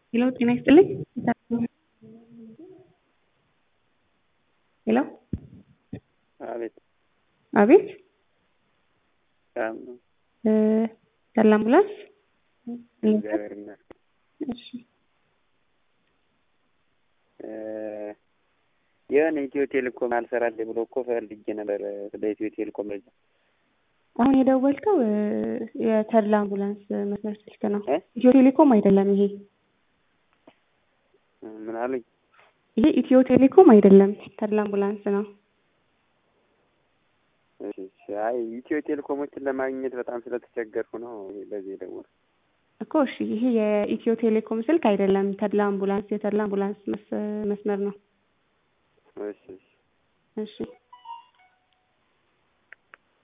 ሄሎ ጤና ይስጥልኝ ሄሎ አቤት አቤት ሰላም ነው። እ ያለ አምቡላንስ እግዚአብሔር ይመስገን። እሺ እ የሆነ ኢትዮ ቴሌኮም አልሰራልኝ ብሎ እኮ ፈልጌ ነበር ስለ ኢትዮ ቴሌኮም መረጃ። አሁን የደወልከው እ የተድላ አምቡላንስ መስመር ስልክ ነው። እ ኢትዮ ቴሌኮም አይደለም ይሄ ምን አሉኝ? ይሄ ኢትዮ ቴሌኮም አይደለም ተድላ አምቡላንስ ነው። እሺ እሺ። አይ ኢትዮ ቴሌኮሞችን ለማግኘት በጣም ስለተቸገርኩ ነው በዚህ የደወልኩት። እኮ እሺ ይሄ የኢትዮ ቴሌኮም ስልክ አይደለም ተድላ አምቡላንስ የተድላ አምቡላንስ መስ- መስመር ነው። እሺ እሺ። እሺ